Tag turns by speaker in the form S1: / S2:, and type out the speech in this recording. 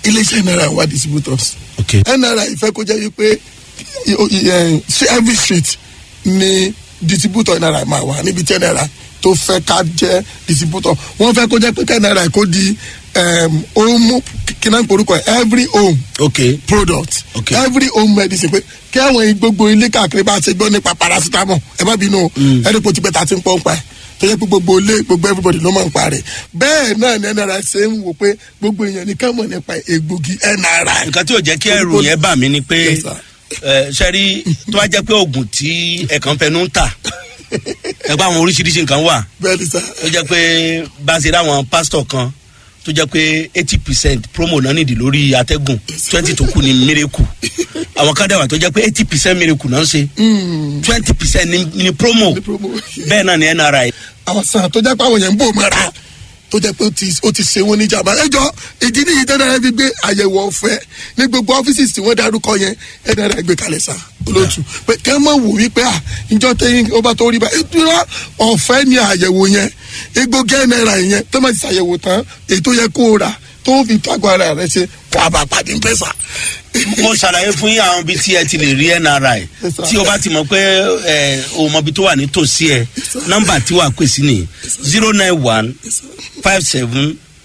S1: iléeṣẹ́ nri wà distributors
S2: ok
S1: nri fẹ́ kó jẹ́ wípé i- o- i- eh, sí every street ni distributor nri máa wà níbi tí nri tó fẹ́ ká jẹ́ distributor wọ́n fẹ́ kó jẹ́ pé ká nri kó di um, home kí náà ń porúkọ ẹ̀ every home
S2: ok
S1: product
S2: Okay.
S1: every home medicine pé kí àwọn gbogbo ilé káàkiri bá ṣe gbọ́ nípa paracetamol ẹ má bínú o ẹni kò ti pẹ́ ta ti ń pọ́n pa ẹ̀ tó yẹ pé gbogbo ilé gbogbo everybody ló máa ń pa rẹ̀ bẹ́ẹ̀ náà ni nri ṣe ń wò pé gbogbo èèyàn ní ká mọ̀ nípa egbògi nri.
S2: nǹkan tí ò jẹ́ kí ẹrù yẹn bà mí ni pé
S1: Yes, sir.
S2: ẹ, sẹ́rí tó bá jẹ́ pé oògùn tí ẹ̀kan fẹnu ń tà ẹgbẹ́ àwọn oríṣiríṣi nǹkan wà
S1: bẹ́ẹ̀ ni sá
S2: tó jẹ́ pé bá a ṣe ráwọn pásítọ̀ kan tó jẹ́ pé eighty percent promo náà nìdí lórí atẹ́gùn twenty tó kù ní miracle àwọn kan dẹ̀wà tó jẹ́ pé eighty percent miracle náà ń ṣe twenty percent ní promo
S1: Ní promo.
S2: bẹ́ẹ̀ náà ní nri
S1: àwọn sàn tó jẹ́ pé àwọn yẹn ń bò mọ́ra tó jẹ́ pé ó ti- ó ti ṣe wọn níjàmbá ẹjọ́ ìdí nìyí tẹ́lẹ̀ fi gbé àyẹ̀wò ọ̀fẹ́ ní gbogbo ọ́fíìsì tí wọ́n darúkọ yẹn ẹ̀dá rẹ̀ gbé kalẹ̀ sá olóòtú pé kẹ́ mọ̀ wò wípé à ìjọ tẹ́yìn ó bá tó rí bá ìdúró ọ̀fẹ́ ni àyẹ̀wò yẹn egbògi náírà yẹn tó máa ti ṣàyẹ̀wò tán èyí tó yẹ kó o rà tó fi tágbó ara rẹ ṣe wàá bá pàdé ń pẹ́sà.
S2: mo ṣàlàyé fún yín àwọn ibi tí ẹ ti lè rí nri
S1: Yes, sir.
S2: tí o bá ti mọ̀ pé ẹ o mọ ibi tó wà nítòsí ẹ nọ́mbà tí wàá pè sí ni zero nine one five seven